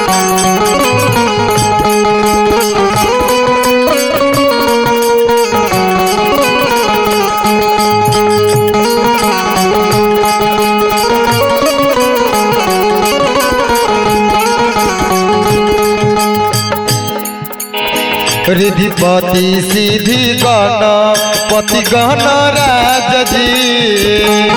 रिधिपति सिद्धि गण पति गण राज जी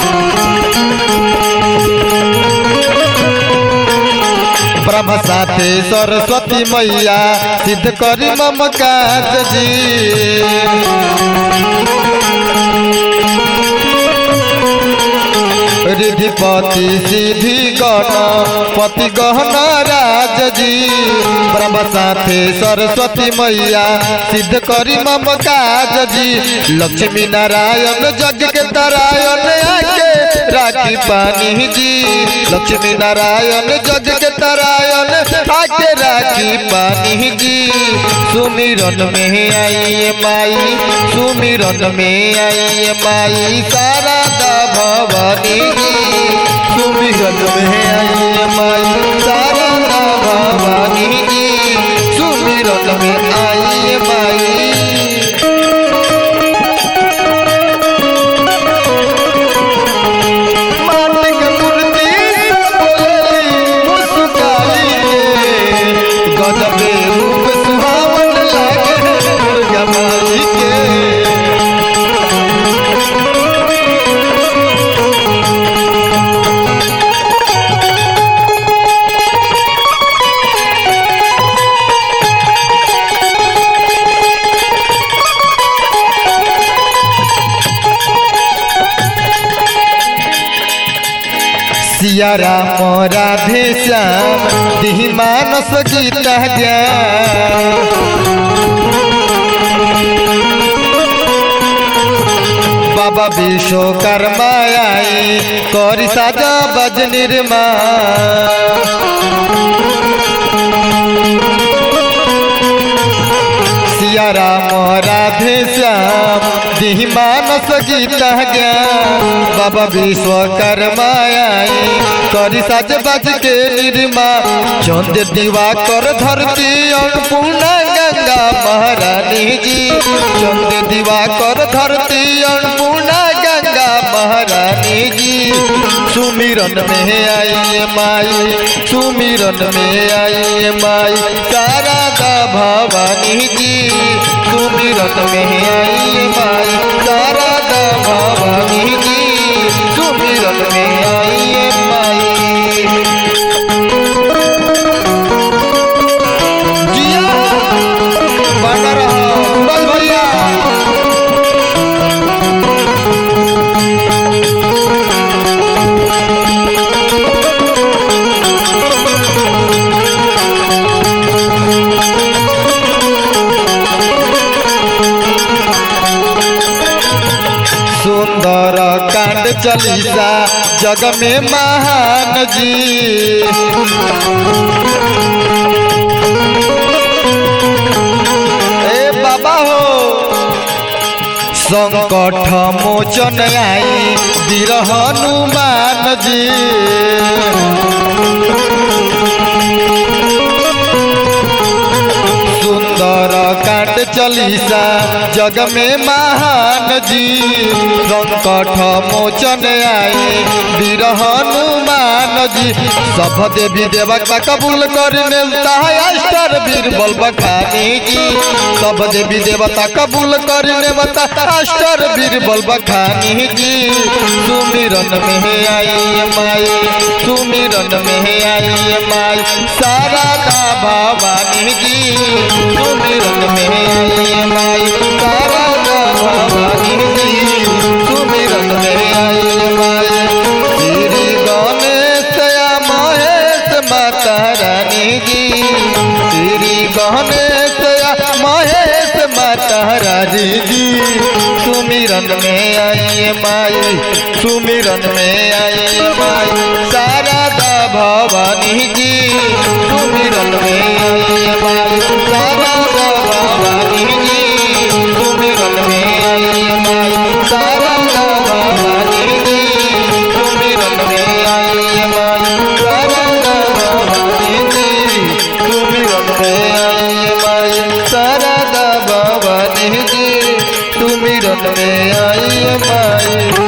ब्रह्म साथे सरस्वती मैया सिद्ध करी मम काज जी रिधिपति सिद्धि गण पति गहन राज जी ब्रह्म साथे सरस्वती मैया सिद्ध करी मम काज जी लक्ष्मी नारायण जग के तरायण आके राखी पानी जी लक्ष्मी नारायण जग के तरायण आके राखी पानी जी सुमिरन में आई माई सुमिरन में आई माई शारदा भवानी जी सुमिरन में आई माई शारदा भवानी जी सुमिरन में आई माई मालिक मूर्ति बोली मुस्काई के गजबे रूप सुहावन लागे दुर्गा माई के सिया राम राधे श्याम दिहि मानस गीत ज्ञान बाबा विश्वकर्मा आई करी साजा बज निर्मा सिया राम राधे श्याम दिहि मानस गीत ज्ञान बाबा विश्वकर्मा आई करी साज बाज के निर्मा चंद दीवा कर धरती अन्नपूर्णा गंगा महारानी जी चंद दीवा कर धरती अन्नपूर्णा गंगा महारानी जी सुमिरन में आई माई सुमिरन में आई माई शारदा भवानी जी सुमिरन में आई माई शारदा भवानी जी सुमिरन में आई माई जिया बना रहा बस भैया सुंदर कांड चलीसा जग में महान जी ए बाबा हो संकट मोचन आई वीर हनुमान जी सुंदर कांड चलीसा जग में महान जी संकट मोचन आए वीर हनुमान जी सब देवी देवता कबूल कर मिलता है अष्टर वीर बल बखानी जी सब देवी देवता कबूल कर नेवता अष्टर वीर बल बखानी जी सुमिरन में आई माई सुमिरन में आई माई शारदा भवानी जी सुमिरन में आई माई शारदा भवानी जी सुमिरन में आई माई श्री गणेश महेश माता रानी जी श्री गणेश महेश माता रानी जी सुमिरन में आई माई सुमिरन में आई माई शारदा भवानी जी सुमिरन में आई माई शारदा भवानी जी सुमिरन में आई माई शारदा भवानी जी सुमिरन में आई माई शारदा भवानी जी में आई माई शारदा भवानी जी सुमिरन में आई माई